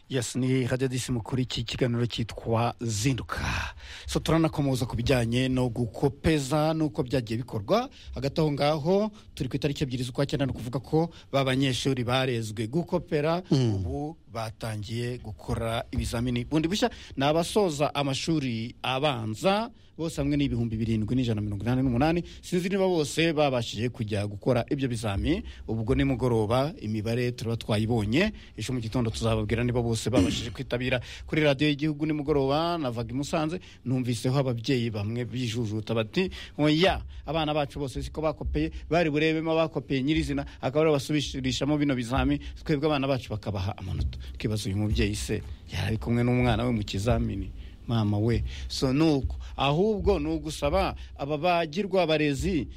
yes ni radiyo disimo kuri iki kiganiro cyitwa zinduka so turanakomoza ku bijyanye no gukopeza n'uko byagiye bikorwa hagati aho ngaho turi ku itariki ebyiri z'ukwa cyenda ni ukuvuga ko ba banyeshuri barezwe gukopera ubu batangiye gukora ibizamini bundi bushya ni abasoza amashuri abanza bose hamwe ni ibihumbi birindwi n'ijana na mirongo inani n'umunani sinzi niba bose babashije kujya gukora ibyo bizami ubwo nimugoroba imibare turaba twayibonye ejo mu gitondo tuzababwira niba bose babashije kwitabira kuri radiyo y'igihugu nimugoroba navaga i musanze numviseho ababyeyi bamwe bijujuta bati oya abana bacu bose siko bakopeye bari burebemo abakopeye nyirizina akaba aribo basubishirishamo bino bizami twebwe abana bacu bakabaha amanota twibaza uyu mubyeyi se yari ari kumwe n'umwana we mu kizamini mama we so nuko ahubwo ni ugusaba aba bagirwa abarezi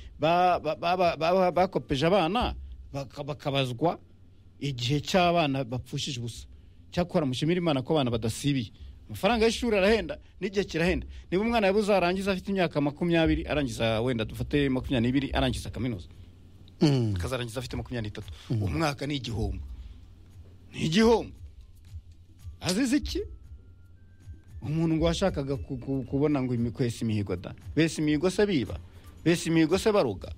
bakopeje abana bakabazwa igihe cy'abana bapfushije ubusa cyakora mushimira imana ko abana badasibiye amafaranga y'ishuri arahenda n'igihe kirahenda niba umwana yabuze arangiza afite imyaka makumyabiri arangiza wenda dufate makumyabiri n'ibiri arangiza kaminuza akazarangiza afite makumyabiri n'itatu umwaka ni igihombo ni igihombo azize iki umuntu ngo washakaga kubona ngo imikwesi imihigo da bese imihigo se biba bese imihigo se baruga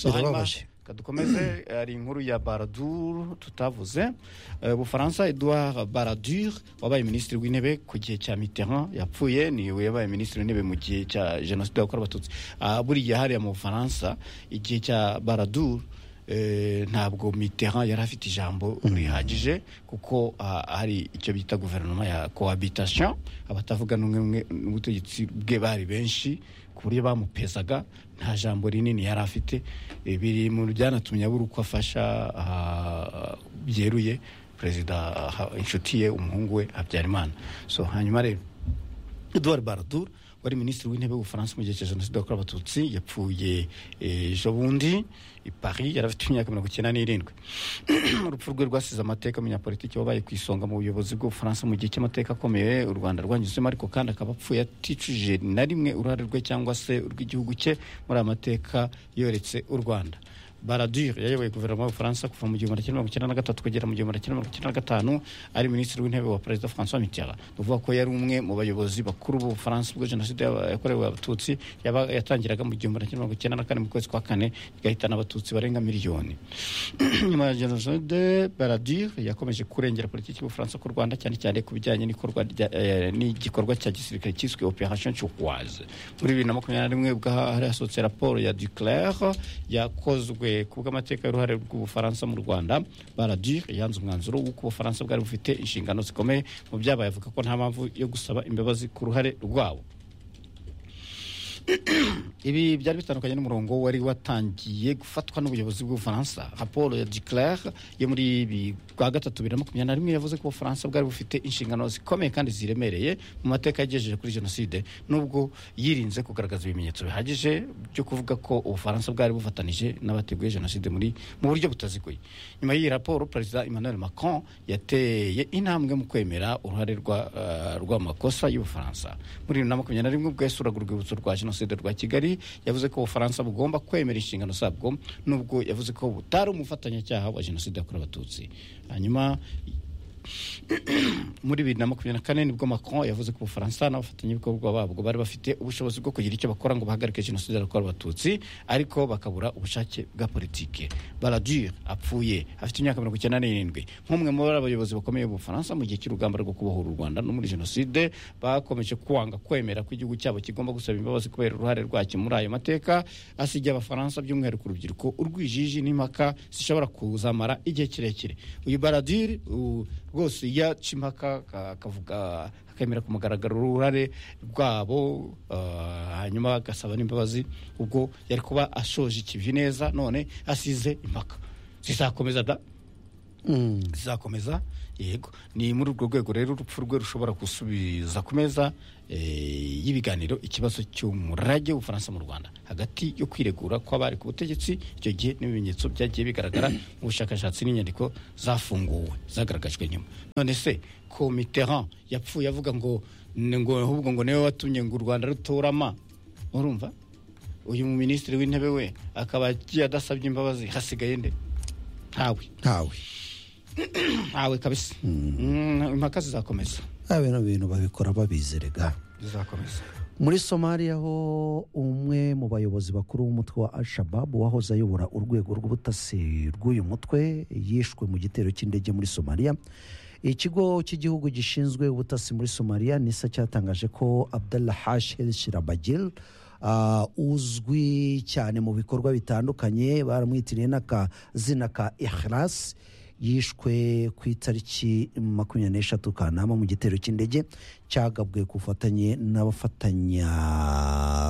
birababaje dukomeze hari inkuru ya baradur tutavuze bufaransa edouard baradur wabaye minisitiri w'intebe ku gihe cya mitterrand yapfuye niwe yabaye minisitiri w'intebe mu gihe cya jenoside yakorewe abatutsi buriya hariya mu bufaransa igihe cya baradur ntabwo mitterrand yari afite ijambo rihagije kuko hari icyo bita guverinoma ya cohabitation abatavuga n'umwe n'ubutegetsi bwe bari benshi ku buryo bamupesaga nta jambo rinini yari afite biri mu byanatumye abura uko afasha byeruye perezida inshuti ye umuhungu we habyarimana so hanyuma rero eduard baradur wari minisitiri w'intebe w'ubufaransa mu gihe cya jenoside yakorewe abatutsi yapfuye ejo bundi i paris yari afite imyaka mirongo icyenda n'irindwi urupfu rwe rwasize amateka umunyapolitiki wabaye ku isonga mu buyobozi bw'ubufaransa mu gihe cy'amateka akomeye u rwanda rwanyuzemo ariko kandi akaba apfuye aticujije na rimwe uruhare rwe cyangwa se urw'igihugu cye muri aya mateka yoretse u rwanda baradure yayoboye guverinoma y'ubufaransa kuva mu gihumbi kimwe mirongo icyenda na gatatu kugera mu gihumbi kimwe mirongo icyenda na gatanu ari minisitiri w'intebe wa perezida francois mitterrand tuvuga ko yari umwe mu bayobozi bakuru b'ubufaransa ubwo jenoside yakorewe abatutsi yatangiraga mu gihumbi kimwe mirongo icyenda na kane mu kwezi kwa kane igahitana abatutsi barenga miliyoni nyuma ya jenoside baradure yakomeje kurengera politiki y'ubufaransa ku rwanda cyane cyane ku bijyanye n'igikorwa cya gisirikare cyiswe operation turquoise muri bibiri na makumyabiri na rimwe ubwo hari hasohotse raporo ya duclaire yakozwe ku bw'amateka y'uruhare rw'ubufaransa mu rwanda baradur yanze umwanzuro w'uko ubufaransa bwari bufite inshingano zikomeye mu byabaye avuga ko nta mpamvu yo gusaba imbabazi ku ruhare rwabo ibi byari bitandukanye n'umurongo wari watangiye gufatwa n'ubuyobozi bw'ubufaransa raporo ya duclaire yo muri bwa gatatu bibiri na makumyabiri na rimwe yavuze ko ubufaransa bwari bufite inshingano zikomeye kandi ziremereye mu mateka yagejeje kuri jenoside nubwo yirinze kugaragaza ibimenyetso bihagije byo kuvuga ko ubufaransa bwari bufatanije n'abateguye jenoside muri mu buryo butaziguye nyuma y'iyi raporo perezida emmanuel macron yateye intambwe mu kwemera uruhare rw'amakosa y'ubufaransa muri bibiri na makumyabiri na rimwe ubwo yasuraga urwibutso rwa jenoside jenoside rwa kigali yavuze ko ubufaransa bugomba kwemera inshingano zabwo nubwo yavuze ko butari umufatanyacyaha wa jenoside yakorewe abatutsi hanyuma muri bibiri na makumyabiri na kane nibwo macron yavuze ko ubufaransa n'abafatanyabikorwa babwo bari bafite ubushobozi bwo kugira icyo bakora ngo bahagarike jenoside yakorewe abatutsi ariko bakabura ubushake bwa politike baradure apfuye afite imyaka mirongo icyenda n'irindwi nk'umwe muri abayobozi bakomeye b'ubufaransa mu gihe cy'urugamba rwo kubohora u rwanda no muri jenoside bakomeje kwanga kwemera ko igihugu cyabo kigomba gusaba imbabazi kubera uruhare rwacyo muri ayo mateka asigiye abafaransa by'umwihariko urubyiruko urwijiji n'impaka zishobora kuzamara igihe kirekire uyu baradire rwose yaca impaka akavuga akemera ku mugaragaro uruhare rwabo hanyuma agasaba n'imbabazi ubwo yari kuba ashoje ikivi neza none asize impaka zizakomeza da zizakomeza yego ni muri urwo rwego rero urupfu rwe rushobora gusubiza ku meza y'ibiganiro ikibazo cy'umurage w'ubufaransa mu rwanda hagati yo kwiregura kw'abari ku butegetsi icyo gihe n'ibimenyetso byagiye bigaragara mu bushakashatsi n'inyandiko zafunguwe zagaragajwe nyuma none se ko mitterrand yapfuye avuga ngo ngo ahubwo ngo niwe watumye ngo u rwanda rutorama urumva uyu minisitiri w'intebe we akaba agiye adasabye imbabazi hasigaye nde ntawe ntawe ntawe kabisa Mm, impaka zizakomeza ba bintu bintu babikora babizerega zizakomeza muri somaliya ho umwe mu bayobozi bakuru b'umutwe wa al-shababu wahoze ayobora urwego rw'ubutasi rw'uyu mutwe yishwe mu gitero cy'indege muri somaliya ikigo cy'igihugu gishinzwe ubutasi muri somaliya nisa cyatangaje ko abdallah hash el shirabagil ah, uzwi cyane mu bikorwa bitandukanye baramwitiriye n'akazina ka ikhlas yishwe ku itariki makumyabiri n'eshatu kanama mu gitero cy'indege cyagabwe ku bufatanye n'abafatanya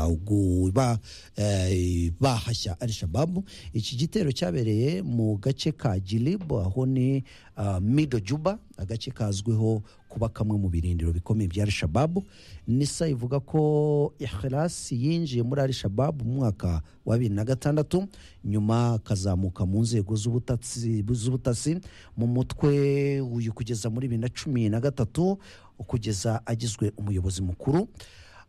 guba- eh, bahashya al shababu iki gitero cyabereye mu gace ka gilibu aho ni ah, mido juba agace kazwiho kuba kamwe mu birindiro bikomeye bya al shababu nisa ivuga ko ikhlas yinjiye muri al shababu mu mwaka wa bibiri na gatandatu nyuma akazamuka mu nzego z'ubutasi z'ubutasi mu mutwe uyu kugeza muri bibiri na cumi na gatatu kugeza agizwe umuyobozi mukuru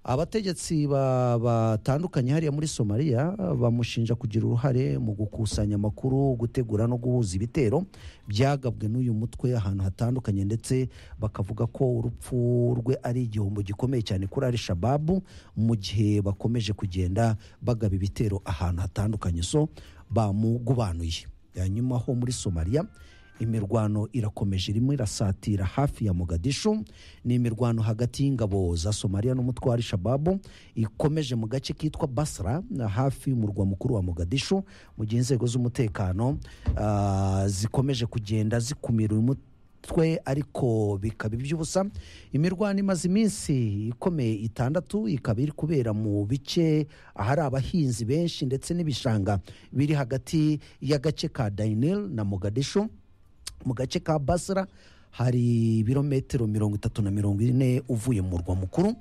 abategetsi ba- batandukanye hariya muri somaliya bamushinja kugira uruhare mu gukusanya amakuru gutegura no guhuza ibitero byagabwe n'uyu mutwe ahantu hatandukanye ndetse bakavuga ko urupfu rwe ari igihombo gikomeye cyane kuri al shababu mu gihe bakomeje kugenda bagaba ibitero ahantu hatandukanye so bamugubanuye hanyuma ho muri somaliya imirwano irakomeje irimo irasatira hafi ya mogadishu ni imirwano hagati y'ingabo za somaliya n'umutwe wa al-shababu ikomeje mu gace kitwa basra hafi y'umurwa mukuru wa mogadishu mu gihe inzego z'umutekano ah, zikomeje kugenda zikumira uyu mut- twe ariko bikaba iby'ubusa imirwano imaze iminsi ikomeye itandatu ikaba iri kubera mu bice ahari abahinzi benshi ndetse n'ibishanga biri hagati y'agace ka dainil na mogadishu mu gace ka basra hari ibirometero mirongo itatu na mirongo ine uvuye mu murwa mukuru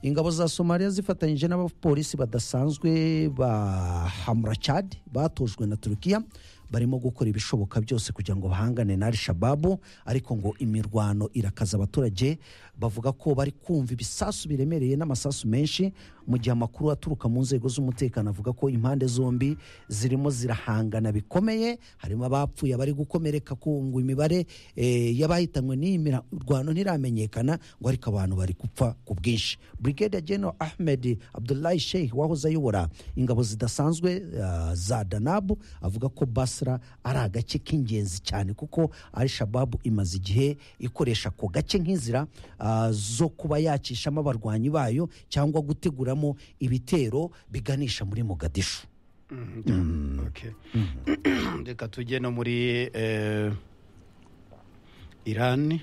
ingabo za somaliya zifatanyije n'abapolisi badasanzwe ba hamrachad batojwe na turukiya barimo gukora ibishoboka byose kugira ngo bahangane na al-shababu ariko ngo imirwano irakaza abaturage bavuga ko bari kumva ibisasu biremereye n'amasasu menshi mu gihe amakuru aturuka mu nzego z'umutekano avuga ko impande zombi zirimo zirahangana bikomeye harimo abapfuye abari gukomereka ku ngo imibare eh, y'abahitanywe n'iyi mirwano ntiramenyekana ngo ariko abantu bari gupfa ku bwinshi brigade general ahmed abdullahi sheikh wahoze ayobora ingabo zidasanzwe ah, za danabu avuga ko basra ari agace k'ingenzi cyane kuko al shababu imaze igihe ikoresha ako gace nk'inzira ah, zo kuba yacishamo abarwanyi bayo cyangwa guteguramo ibitero biganisha muri mogadishu Okay. reka tujye no muri eh, irani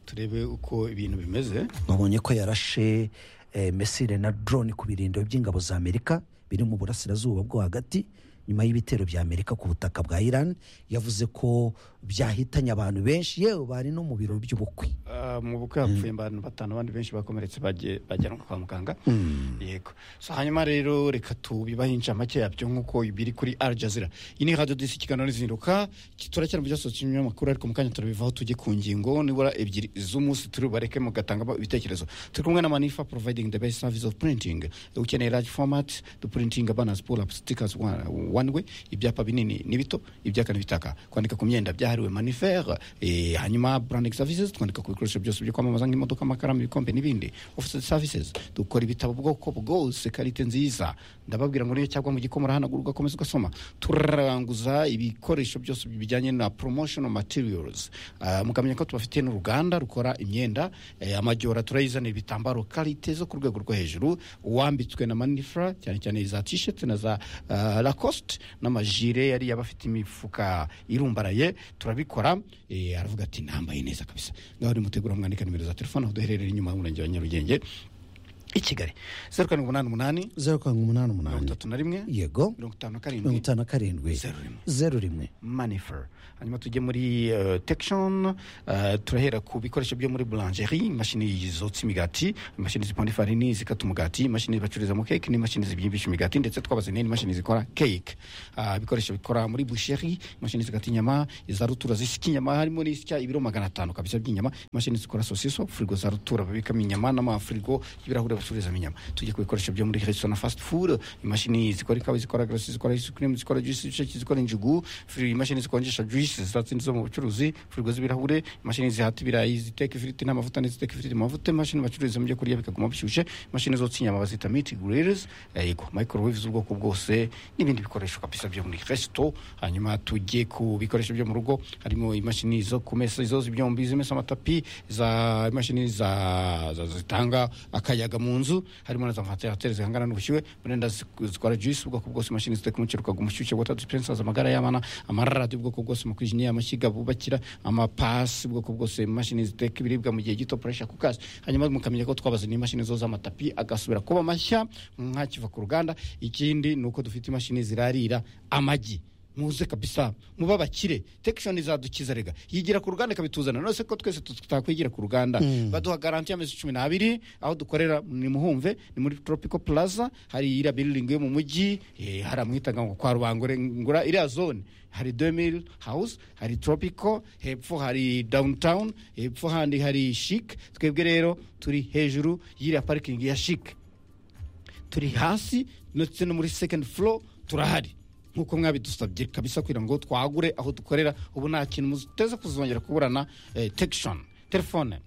turebe uko ibintu bimeze babonye ko yarashe eh, mesire na drone ku birindiro by'ingabo za amerika biri mu burasirazuba bwo hagati nyuma y'ibitero bya amerika ku butaka bwa iran yavuze ko byahitanye abantu benshi yewe bari no mu biro by'ubukwe Ah, mu bukwe hapfuye abantu batanu abandi benshi bakomeretse bagiye- bajyanwa kwa muganga yego so hanyuma rero reka tubibaho incamake yabyo nk'uko biri kuri al jazira iyi ni radiyo disi ikiganiro n'izinduka turacyari mu byasohotse ibinyamakuru ariko mu kanya turabivaho tujye ku ngingo nibura ebyiri z'umunsi turi bubareke mugatangamo ibitekerezo turi kumwe na manifa providing the best service of printing ukeneye large format dupurintinga banners pull up stickers one, one way ibyapa binini n'ibito ibyaka n'ibitaka kwandika ku myenda byahariwe manifere eh, hanyuma branding services twandika ku bikoresho byose byo kwamamaza nk'imodoka amakaramu ibikombe n'ibindi office services dukora ibitabo bwoko bwose karite nziza ndababwira ngo niyo cyagwa mu gikoma urahanagura ugakomeza ugasoma turaranguza ibikoresho byose bijyanye na promotional materials Ah, mukamenya ko tubafitiye n'uruganda rukora imyenda eh, amajyora turayizanira ibitambaro karite zo ku rwego rwo hejuru uwambitswe na manifra cyane cyane za t-shirt na za ah, lacoste n'amajire yari y'abafite imifuka irumbaraye turabikora eh, aravuga ati nambaye neza kabisa ngaho nimutegura mwandika nimero za telefone aho duherereye inyuma y'umurenge wa nyarugenge i kigali zeru karindwi umunani umunani zeru karindwi umunani mirongo umunani itatu na rimwe yego mirongo itanu na mirongo karindwi itanu na karindwi Zeru rimwe. zeru rimwe manifer hanyuma tujye muri uh, tekishoni uh, turahera ku bikoresho byo muri buranjeri imashini zotsa imigati imashini zipanga ifarini zikata umugati imashini bacururizamo keke n'imashini zibyimbisha imigati ndetse twabaze n'indi mashini zikora keke uh, ibikoresho bikora muri busheri imashini zikata inyama iza rutura zisika inyama harimo n'isya ibiro magana atanu kabisa by'inyama imashini zikora sosiso firigo za rutura babikamo inyama n'amafirigo y'ibirahure bacururizamo inyama tujye ku bikoresho byo muri resitora na fast food imashini zikora ikawa zikora garasi zikora isukurimu zikora juice ibisheke zikora injugu firigo imashini zikonjesha juice zazindi zo mu bucuruzi firigo z'ibirahure imashini zihata ibirayi ziteka ifiriti n'amavuta n'iziteka ifiriti mu mavuta imashini bacururizamo ibyo kurya bikaguma bishyushye imashini zotsa inyama bazita meat grills yego microwave z'ubwoko bwose n'ibindi bikoresho kabisa byo muri resto hanyuma tujye ku bikoresho byo mu rugo harimo imashini zo ku mesa izo ibyombi zimesa amatapi za imashini za za- zitanga akayaga mu nzu harimo na za vantilateri zihangana n'ubushyuhe burenda zikora juice ubwoko bwose imashini ziteka umuceri ukaguha umushyushye water dispensers amagara y'abana amaradiyo ubwoko bwose amakwijiniya amashyiga bubakira amapasi ubwoko bwose imashini ziteka ibiribwa mu gihe gito puresha ku kazi hanyuma mukamenya ko twabaze n'imashini zo z'amatapi agasubira kuba mashya ntakiva ku ruganda ikindi ni uko dufite imashini zirarira amagi muze kabisa muba abakire tekishoni izadukiza rega yigira ku ruganda ikabituzana nose ko twese tutakwigira ku ruganda baduha garanti y'amezi cumi n'abiri aho dukorera ni muhumve ni muri tropico plaza hari iriya biriringi yo mu mujyi eh, hari amwitaga ngo kwa rubangore ngura iriya zone hari demil house hari tropico hepfo hari downtown hepfo handi hari chic twebwe rero turi hejuru y'iriya parikingi ya chic turi hasi ndetse no muri second floor turahari nkuko mwabidusabye kabisa kugira ngo twagure aho dukorera ubu nta kintu muteze kuzongera kuburana eh, tekishoni telefone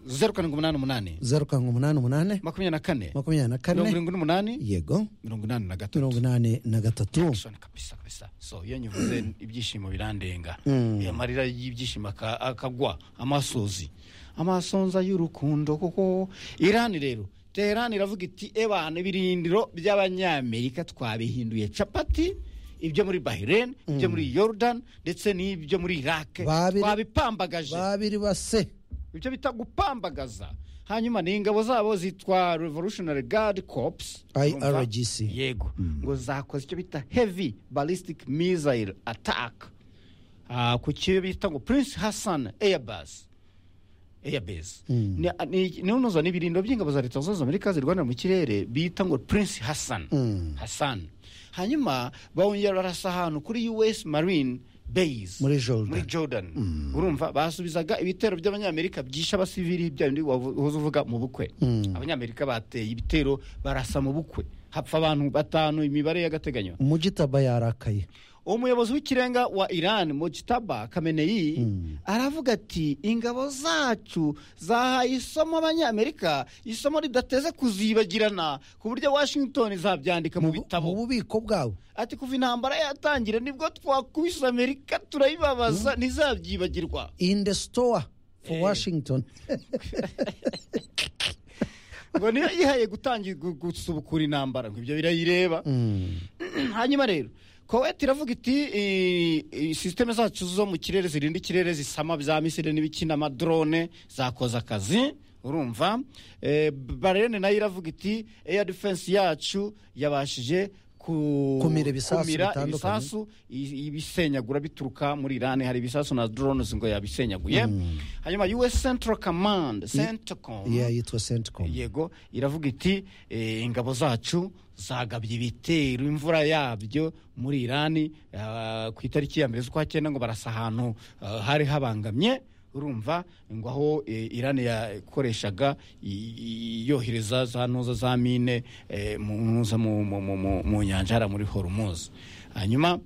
zeru karindwi umunani umunani zeru karindwi umunani umunani makumyabiri na kane makumyabiri na mirongo kane irindwi n'umunani yego mirongo inani na mirongo gatatu inani na gatatu tekishoni kabisa kabisa so iyo nyuvuze ibyishimo birandenga Mm. Eh, amarira y'ibyishimo aka- akagwa amasozi amasonza y'urukundo kuko irani rero teherani iravuga iti ebana ibirindiro by'abanyamerika twabihinduye capati ibyo muri bahireni ibyo muri yorudan ndetse n'ibyo muri irake Babiri- twabipambagaje babiri base ibyo bita gupambagaza hanyuma ni ingabo zabo zitwa revolutionary guard corps IRGC. yego ngo zakoze icyo bita heavy ballistic missile attack Ah, ku cyo bita ngo prince hassan airbus airbase ni ni- ni unoza n'ibirindo by'ingabo za leta zunze amerika zirwanira mu kirere bita ngo prince hassan Mm. hassan hanyuma bawongera barasa ahantu kuri us marine base Muri Jordan. muri jordan urumva basubizaga ibitero by'abanyamerika byishe abasivili bya bindi wavu- wahoze uvuga mu bukwe Mm. abanyamerika bateye ibitero barasa mu bukwe hapfa abantu batanu imibare y'agateganyo mujitaba yarakaye umuyobozi w'ikirenga wa iran mujitaba kameneyi aravuga ati ingabo zacu zahaye isomo abanyamerika isomo ridateze kuzibagirana ku buryo washington izabyandika mu bu- bitabo bubiko bwabo ati kuva intambara yatangira nibwo twakubise amerika turayibabaza ntizabyibagirwa in the store for Eh. washington ngo niyo yihaye gutangira gu- gusubukura intambara ngo ibyo birayireba Mm. hanyuma rero koweti iravuga iti eh, eh, sisiteme zacu zo mu kirere zirinda ikirere zisama bya misiri n'ibikina amadrone zakoze akazi urumva Eh, barene nayo iravuga iti eya defense yacu yabashije ku- Kumira ibisasu bitandukanye. ibisasu i- ibisenyagura bituruka muri irani hari ibisasu na drones ngo yabisenyaguye hanyuma us central command centcom yeah yitwa centcom yego iravuga iti eh, ingabo zacu zagabye ibitero imvura yabyo muri irani ah, ku itariki ya mbere z'ukwa cyenda ngo barasa ahantu ah, hari habangamye urumva ngo aho eh, irani yakoreshaga i- i- yohereza za ntuza za mine eh, mu ntuza mu- mu- mu- mu- mu nyanja hariya muri horumuzi hanyuma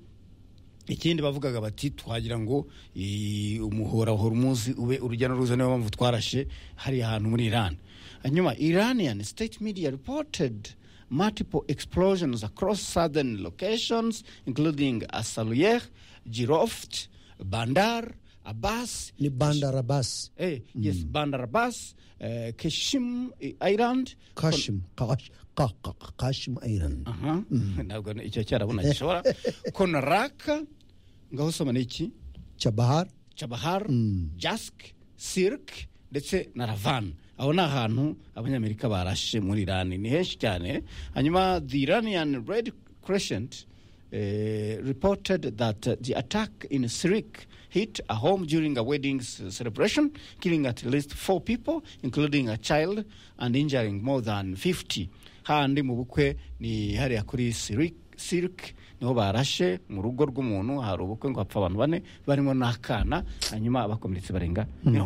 ikindi bavugaga bati twagira ngo i- umuhora wa horumuzi ube urujya n'uruza niyo mpamvu twarashe hari ahantu muri iran hanyuma iranian state media reported multiple explosions across southern locations including asaluyer jiroft bandar abbas ni bandara basi eh, yes bandar abbas eh, keshim eh, island kashim Kash- Ka- Ka- Ka- kashim iran aha ntabwo icyo cyarabona gishobora konaraka ngaho usoma ni iki chabahar Chabahar, Jask, Sirk ndetse na Ravan. Aho ni ahantu Abanyamerika barashe muri Irani ni henshi cyane. Hanyuma the Iranian Red Crescent eh, reported that uh, the attack in Sirik hit a home during a wedding s- celebration, killing at least four people, including a child, and injuring more than 50. Handi mu bukwe ni hariya kuri Sirik, Sirik niho barashe mu rugo rw'umuntu hari ubukwe ngo hapfa abantu bane barimo n'akana hanyuma abakomeretse barenga mirongo